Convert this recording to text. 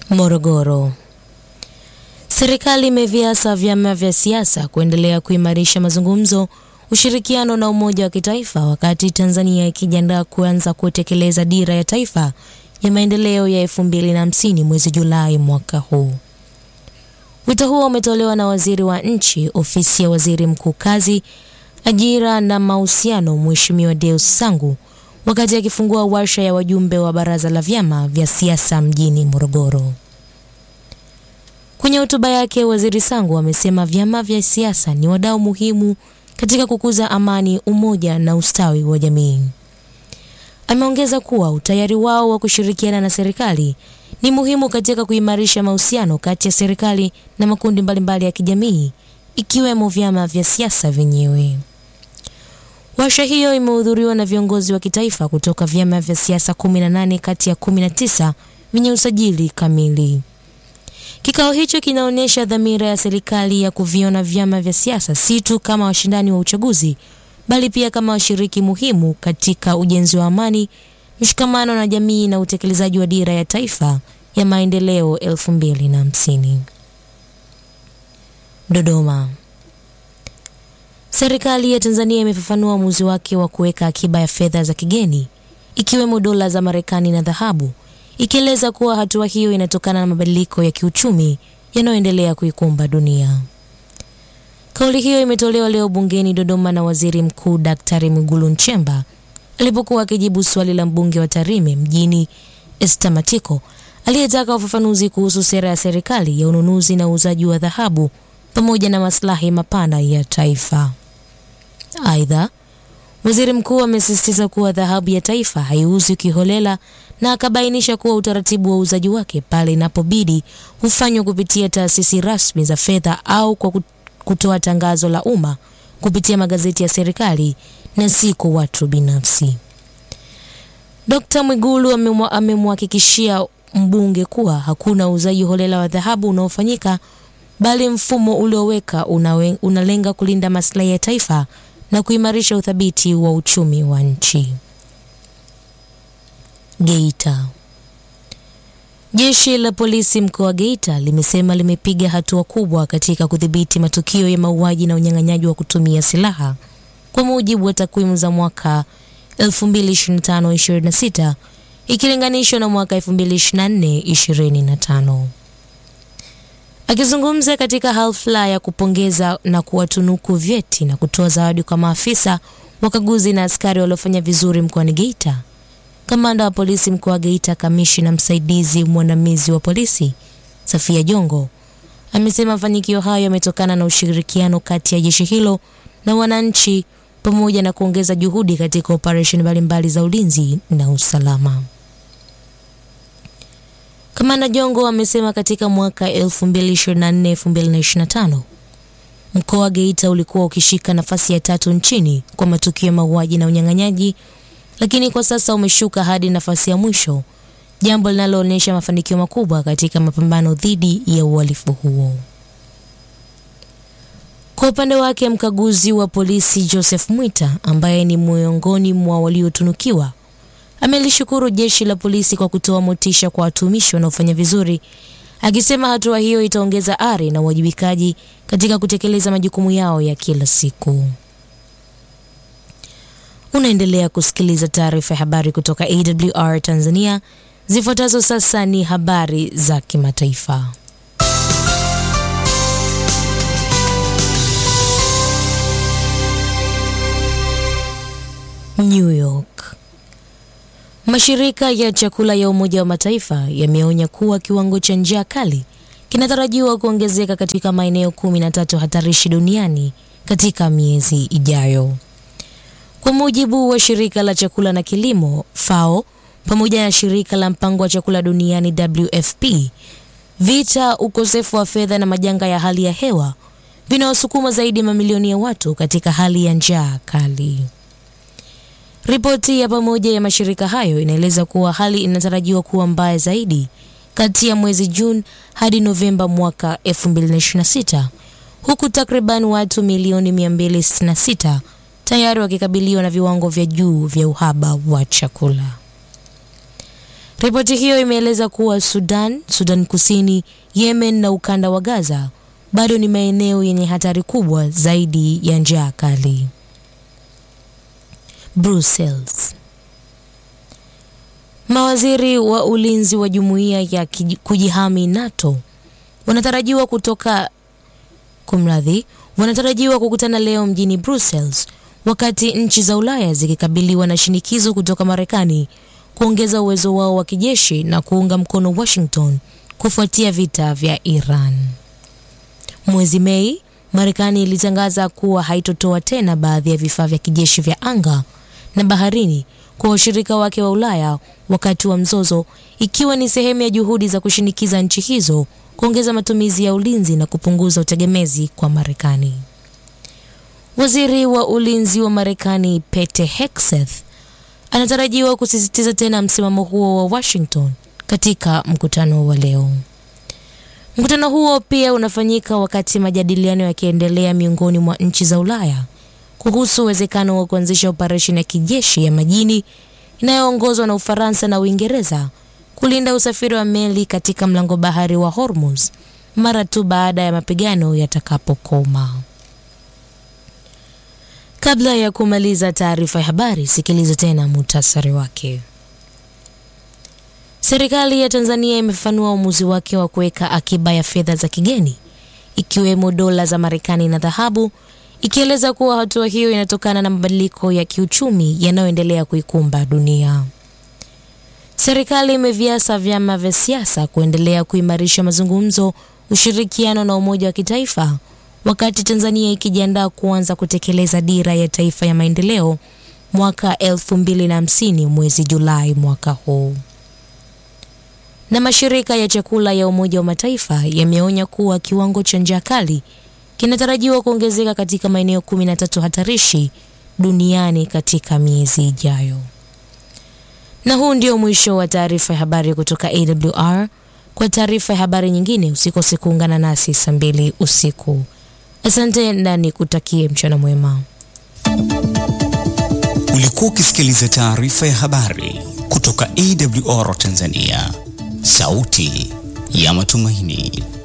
Morogoro. Serikali imeviasa vyama vya siasa kuendelea kuimarisha mazungumzo, ushirikiano na umoja wa kitaifa wakati Tanzania ikijiandaa kuanza kutekeleza dira ya taifa ya maendeleo ya 2050 mwezi Julai mwaka huu. Wito huo umetolewa na waziri wa nchi ofisi ya waziri mkuu kazi, ajira na mahusiano, Mheshimiwa Deus Sangu wakati akifungua warsha ya wajumbe wa baraza la vyama vya siasa mjini Morogoro. Kwenye hotuba yake, waziri Sangu amesema vyama vya siasa ni wadau muhimu katika kukuza amani, umoja na ustawi wa jamii. Ameongeza kuwa utayari wao wa kushirikiana na serikali ni muhimu katika kuimarisha mahusiano kati ya serikali na makundi mbalimbali ya kijamii ikiwemo vyama vya siasa vyenyewe. Warsha hiyo imehudhuriwa na viongozi wa kitaifa kutoka vyama vya siasa 18 kati ya 19 vyenye usajili kamili. Kikao hicho kinaonyesha dhamira ya serikali ya kuviona vyama vya siasa si tu kama washindani wa uchaguzi bali pia kama washiriki muhimu katika ujenzi wa amani, mshikamano na jamii na utekelezaji wa dira ya taifa ya maendeleo 2050. Dodoma. Serikali ya Tanzania imefafanua uamuzi wake wa kuweka akiba ya fedha za kigeni ikiwemo dola za Marekani na dhahabu, ikieleza kuwa hatua hiyo inatokana na mabadiliko ya kiuchumi yanayoendelea kuikumba dunia. Kauli hiyo imetolewa leo bungeni Dodoma na Waziri Mkuu Daktari Mwigulu Nchemba alipokuwa akijibu swali la mbunge wa Tarime mjini Esther Matiko aliyetaka ufafanuzi kuhusu sera ya serikali ya ununuzi na uuzaji wa dhahabu pamoja na maslahi mapana ya taifa. Aidha, waziri mkuu amesisitiza kuwa dhahabu ya taifa haiuzwi kiholela na akabainisha kuwa utaratibu wa uuzaji wake pale inapobidi hufanywa kupitia taasisi rasmi za fedha au kwa kutoa tangazo la umma kupitia magazeti ya serikali na si kwa watu binafsi. Dkt. Mwigulu amemhakikishia mbunge kuwa hakuna uuzaji holela wa dhahabu unaofanyika bali mfumo ulioweka unawe, unalenga kulinda maslahi ya taifa na kuimarisha uthabiti wa uchumi wa nchi. Geita. Jeshi la polisi mkoa wa Geita limesema limepiga hatua kubwa katika kudhibiti matukio ya mauaji na unyang'anyaji wa kutumia silaha kwa mujibu wa takwimu za mwaka 2025-26 ikilinganishwa na mwaka 2024-25. Akizungumza katika hafla ya kupongeza na kuwatunuku vyeti na kutoa zawadi kwa maafisa wakaguzi na askari waliofanya vizuri mkoani Geita, kamanda wa polisi mkoa wa Geita, kamishina msaidizi mwandamizi wa polisi Safia Jongo amesema mafanikio hayo yametokana na ushirikiano kati ya jeshi hilo na wananchi pamoja na kuongeza juhudi katika operesheni mbalimbali za ulinzi na usalama. Kamanda Jongo amesema katika mwaka 2024-2025 mkoa wa Geita ulikuwa ukishika nafasi ya tatu nchini kwa matukio ya mauaji na unyang'anyaji, lakini kwa sasa umeshuka hadi nafasi ya mwisho, jambo linaloonyesha mafanikio makubwa katika mapambano dhidi ya uhalifu huo. Kwa upande wake, mkaguzi wa polisi Joseph Mwita ambaye ni miongoni mwa waliotunukiwa amelishukuru jeshi la polisi kwa kutoa motisha kwa watumishi wanaofanya vizuri, akisema hatua hiyo itaongeza ari na uwajibikaji katika kutekeleza majukumu yao ya kila siku. Unaendelea kusikiliza taarifa ya habari kutoka AWR Tanzania. Zifuatazo sasa ni habari za kimataifa. New York. Mashirika ya chakula ya Umoja wa Mataifa yameonya kuwa kiwango cha njaa kali kinatarajiwa kuongezeka katika maeneo kumi na tatu hatarishi duniani katika miezi ijayo. Kwa mujibu wa shirika la chakula na kilimo FAO pamoja na shirika la mpango wa chakula duniani WFP, vita, ukosefu wa fedha na majanga ya hali ya hewa vinawasukuma zaidi ya mamilioni ya watu katika hali ya njaa kali. Ripoti ya pamoja ya mashirika hayo inaeleza kuwa hali inatarajiwa kuwa mbaya zaidi kati ya mwezi Juni hadi Novemba mwaka 2026 huku takriban watu milioni 266 tayari wakikabiliwa na viwango vya juu vya uhaba wa chakula. Ripoti hiyo imeeleza kuwa Sudan, Sudan Kusini, Yemen na ukanda wa Gaza bado ni maeneo yenye hatari kubwa zaidi ya njaa kali. Brussels. Mawaziri wa ulinzi wa jumuiya ya kujihami NATO wanatarajiwa kutoka kumradhi, wanatarajiwa kukutana leo mjini Brussels wakati nchi za Ulaya zikikabiliwa na shinikizo kutoka Marekani kuongeza uwezo wao wa kijeshi na kuunga mkono Washington kufuatia vita vya Iran. Mwezi Mei, Marekani ilitangaza kuwa haitotoa tena baadhi ya vifaa vya kijeshi vya anga na baharini kwa washirika wake wa Ulaya wakati wa mzozo, ikiwa ni sehemu ya juhudi za kushinikiza nchi hizo kuongeza matumizi ya ulinzi na kupunguza utegemezi kwa Marekani. Waziri wa ulinzi wa Marekani Pete Hegseth anatarajiwa kusisitiza tena msimamo huo wa Washington katika mkutano wa leo. Mkutano huo pia unafanyika wakati majadiliano yakiendelea miongoni mwa nchi za Ulaya kuhusu uwezekano wa kuanzisha operesheni ya kijeshi ya majini inayoongozwa na Ufaransa na Uingereza kulinda usafiri wa meli katika mlango bahari wa Hormuz mara tu baada ya mapigano yatakapokoma. Kabla ya kumaliza taarifa ya habari, sikiliza tena muhtasari wake. Serikali ya Tanzania imefanua uamuzi wake wa kuweka akiba ya fedha za kigeni ikiwemo dola za Marekani na dhahabu, ikieleza kuwa hatua hiyo inatokana na mabadiliko ya kiuchumi yanayoendelea kuikumba dunia. Serikali imeviasa vyama vya siasa kuendelea kuimarisha mazungumzo, ushirikiano na umoja wa kitaifa wakati Tanzania ikijiandaa kuanza kutekeleza dira ya taifa ya maendeleo mwaka 2050 mwezi Julai mwaka huu. Na mashirika ya chakula ya Umoja wa Mataifa yameonya kuwa kiwango cha njaa kali kinatarajiwa kuongezeka katika maeneo 13 hatarishi duniani katika miezi ijayo. Na huu ndio mwisho wa taarifa ya habari kutoka AWR. Kwa taarifa ya habari nyingine usikose kuungana nasi saa mbili usiku. Asante na nikutakie mchana mwema. Ulikuwa ukisikiliza taarifa ya habari kutoka AWR Tanzania, sauti ya matumaini.